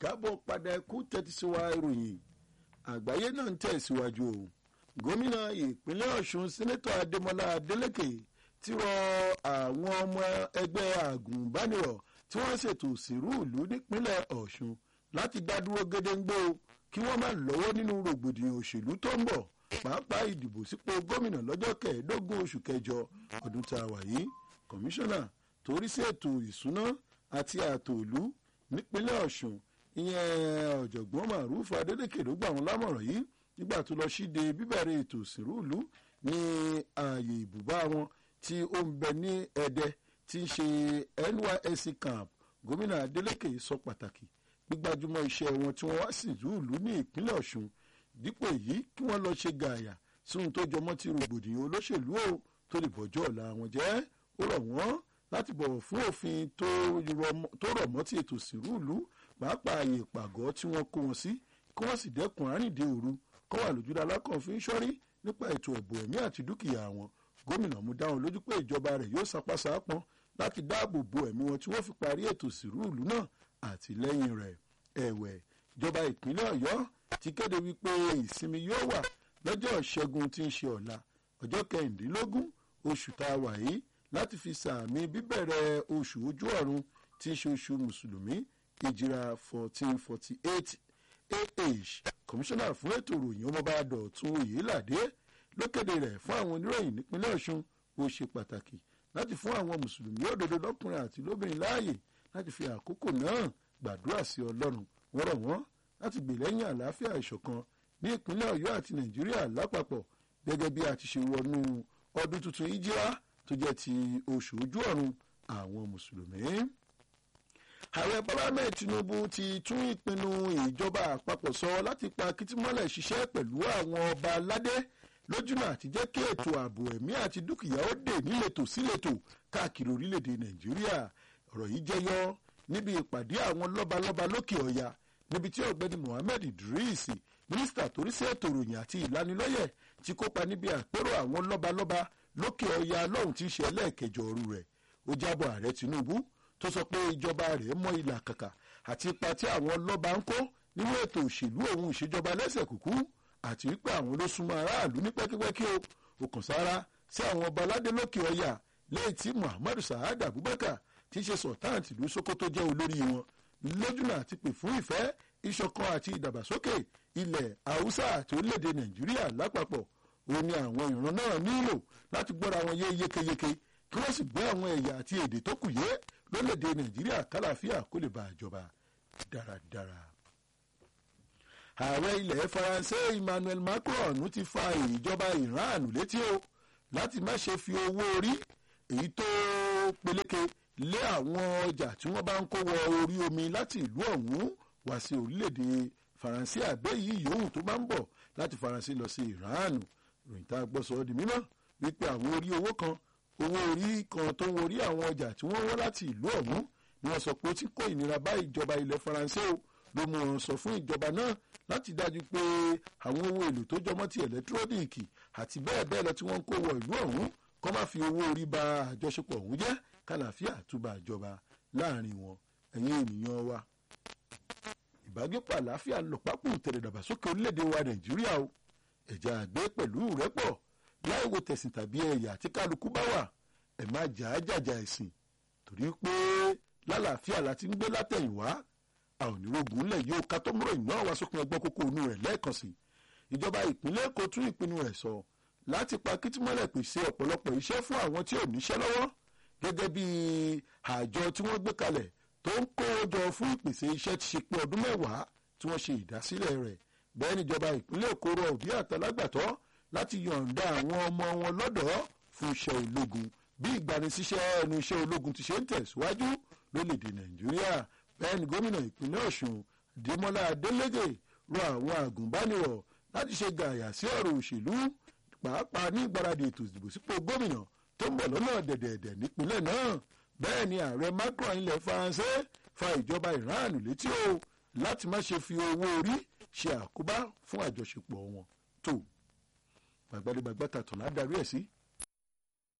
kábọ̀ padà ẹkú tẹ́tí sí wa ìròyìn àgbáyé náà ń tẹ̀síwájú o gómìnà ìpínlẹ̀ ọ̀ṣun sẹ́nẹ́tọ̀ adémọlá adélèké ti rọ àwọn ọmọ ẹgbẹ́ àgùnbánirọ̀ tí wọ́n ṣètò òsèrú ìlú nípínlẹ̀ ọ̀ṣun láti dádúró gédéńgbé o kí wọ́n má lọ́wọ́ nínú rògbòdìyàn òṣèlú tó ń bọ̀ pàápàá ìdìbò sípò gómìnà lọ́jọ́ kẹẹ̀ẹ́dógún oṣù kẹjọ ọdún tá a wà yìí kọmíṣánná torí sí ètò ìsúná àti ààtò ìlú nípínlẹ̀ ọ̀ṣun ìyẹn ọ̀jọ̀gbọ́n maruf adédèké ló gbà wọ́n lámọ̀ràn yìí nígbà tó lọ síde bíbẹ̀rẹ̀ ètò òsèrú ìlú ní ààyè ìbùbá wọn tí ó ń bẹ ní ẹdẹ tí ń ṣe nysc camp gómìnà adélékè sọ pàtàkì gbígbájúmọ́ iṣẹ́ wọn tí wọ́n wá sí ìlú ìlú ní ìpínlẹ̀ ọ̀ṣun dípò èyí kí wọ́n lọ ṣe gààyà sí ohun tó jọmọ́ ti rògbòdìyàn olóṣèlú o tó lè bọ́jọ́ ọ̀la wọn jẹ́ ó rọ̀ wọ́n láti bọ̀wọ̀ fún òfin tó rọ̀ mọ́ ti ètò ìsìnrú ìlú pàápàá ààyè ìpàgọ́ tí wọ́n kó wọn sí kí wọ́n sì dẹ́kun àríǹde òru kọ́ wà lójúdá alákànfin sọ́rí nípa ètò ẹ̀bùn ẹ̀mí àti dúkìá wọn gómìnà mú dáhùn lójú pé ìjọba rẹ̀ yóò sapásá pọn láti dáàbò bo ẹ̀mí wọn tí wọ́n fi parí ètò ìsìnrú ìlú náà àti lẹ́yìn rẹ̀ ẹ̀wẹ̀ ìjọba ìpínlẹ̀ ọ̀yọ́ ti kéde wípé ìsinmi yóò wà lọ́jọ́ ìṣẹ́gun tí ń ṣe ọ̀la ọjọ́ kẹrìndínlógún oṣù tá a wà yìí láti fi sàmì bíbẹ̀rẹ̀ oṣù ojú ọ̀run tí ń ṣe oṣù mùsùlùmí ìjìrà fourteen forty eight ah kọmíṣánná fún ètò ìròyìn ọmọọba dọ̀tún oyèládé ló kéde rẹ̀ fún àwọn oníròyìn nípínlẹ̀ ọ̀ṣun ó ṣe pàtàkì láti fún àwọn mùsùlùmí òdodo lọ́kùnrin àti lóbìnrin láàyè láti fi àkókò náà gbàdúrà sí ọlọ́run wọ́n rọ̀ wọ́n láti gbè lẹ́yìn àlàáfíà ìṣọ̀kan ní ìpínlẹ̀ ọ̀yọ́ àti nàìjíríà lápapọ̀ gẹ́gẹ́ bí a ti ṣe wọnú ọdún tuntun ìjírá tó jẹ́ ti oṣù ojú ọ̀run àwọn mùsùlùmí. ààrẹ bọ́lá ahmed tinubu ti tún ìpinnu ìjọba àpapọ̀ sọ láti pa kìtìmọ́lẹ̀ ṣiṣẹ́ pẹ̀lú àwọn ọba aládé lójúnà àti jẹ́ kí ètò ààbò ẹ̀mí àti dúkìá ó dè níletò síletò káàkiri orílẹ̀-èdè nàìjíríà ọ̀rọ̀ yìí jẹyọ níbi ìpàdé àwọn lọ́balọ́ba lókè ọ̀yà níbi tí ọ̀gbẹ́ni mohammed idris mínísítà torí sí ètò ìròyìn àti ìlanilọ́yẹ̀ ti kópa níbi àpérò àwọn lọ́balọ́ba lókè ọ̀yà lọ́hùn tí í ṣe ẹlẹ́ẹ̀kẹjọ ọ̀rú rẹ̀ ó jábọ̀ ààrẹ tinubu tó sọ pé ìjọba rẹ̀ mọ ìlà kàkà àti ipa tí àwọn lọ́ba ń kó nínú ètò òṣèlú òun ìṣèjọba lẹ́sẹ̀ kúkú àti wípé àwọn ló súnmọ́ aráàlú ní pẹ́kípẹ́kí o ó kàn sára sí àwọn ọba aládé lókè ọ̀yà lẹ́yìn tí muhammadu sahad abubakar tí í ṣe sultan tìlú sokoto jẹ́ olórí wọn lójúnà àti pè fún ìfẹ́ ìṣọ̀kan àti ìdàgbàsókè ilẹ̀ haúsá àti orílẹ̀-èdè nàìjíríà lápapọ̀ ó ní àwọn ìran náà nílò láti gbọ́ra wọn yé yékéyéké kí wọ́n sì gbé àwọn ẹ̀yà àti èdè tó kù yé lórílẹ̀-èdè nàìjíríà kálàáfíà kó lè bá àjọba dáradára. ààrẹ ilẹ̀ faransé emmanuel macron ti fa ìjọba iran létí o láti má ṣe fi owó orí èyí tó peléke lé àwọn ọjà tí wọ́n bá ń kó wọ orí omi láti ìlú ọ̀hún wá sí orílẹ̀-èdè faransé àbẹ́ yìí yòówù tó bá ń bọ̀ láti faransé lọ sí iran ròyìn tá a gbọ́ sọ ọ́ di mímọ́ wípé àwọn orí owó kan owó orí kan tó ń orí àwọn ọjà tí wọ́n wọ́ láti ìlú ọ̀hún ni wọ́n sọ pé ó ti kó ìnira bá ìjọba ilẹ̀ faransé o ló mú wọn sọ fún ìjọba náà láti dájú pé àwọn owó èlò tó jọmọ́ ti ẹ̀lẹ́tírónìkì àti bẹ́ẹ̀ bẹ́ẹ̀ lọ tí wọ́n ń kó wọ ìlú ọ̀hún kọ́ má fi owó orí ba àjọṣepọ̀ ọ̀hún jẹ́ kàlàáfíà túbà ìjọba láàrin wọn ẹ̀yin ènìyàn wa ìbágbépọ̀ àlàáfíà lọ́pàpọ̀ tẹ̀lẹ̀ dàgbàsókè orílẹ̀-èdè wa nàìjíríà o ẹ̀já àgbẹ̀ pẹ̀lú rẹ́pọ̀ láì wo tẹ̀sìn tàbí ẹ̀yà tí kálukú bá wà ẹ̀ má jà á jàjà ẹ̀sìn torí pé lálàáfíà la ti ń gbé látẹ̀yìnwá a ò ní rògùn ńlẹ̀ yóò ká tó múrò ìná wa sópin ẹgbọ́n kókó inú rẹ̀ lẹ́ẹ̀kan sí ìjọba ìpínlẹ̀ èkó tún ìpinnu rẹ̀ sọ láti pa kìtìmọ́lẹ̀ pèsè ọ̀pọ̀lọpọ̀ iṣẹ́ fún àwọn tí ò níṣẹ́ lọ́wọ́ gẹ́gẹ́ bí àjọ tí wọ́n gbé kalẹ̀ tó ń kó jọ fún ìpèsè iṣẹ́ ti ṣe pé ọdún mẹ́wàá tí wọ́n ṣe ìdásílẹ̀ rẹ̀ bẹ́ẹ̀ níjọba ìpínlẹ̀ èkó rọ òbí àtàlágbàtọ́ láti yọ̀ǹda àwọn ọmọ wọn lọ́dọ̀ọ́ fún iṣẹ́ ológun bí ìgbanisíṣẹ́ ẹnu iṣẹ́ ológun ti ṣe ń tẹ̀síwájú lórílẹ̀‐èdè nàìjíríà bẹ́ẹ̀ ni gómìnà ìpínlẹ̀ ọ̀ṣun dèmọ́lá adélégè rọ àwọn àgùnbánirọ̀ láti ṣe gàyà sí ọ̀rọ̀ òṣèlú pàápàá ní ìgbáradì ètò ìdìbò sípò gómìnà tó ń bọ̀ lọ́nà dẹ̀dẹ̀dẹ̀ nípínlẹ̀ náà bẹ́ẹ̀ ni ààrẹ macron ilẹ̀ faransé fa ìjọba iran létí o láti má ṣe fi owó orí ṣe àkóbá fún àjọṣepọ̀ wọn tó gbàgbádégbàgbà tàtàn ládàrí ẹ̀ sí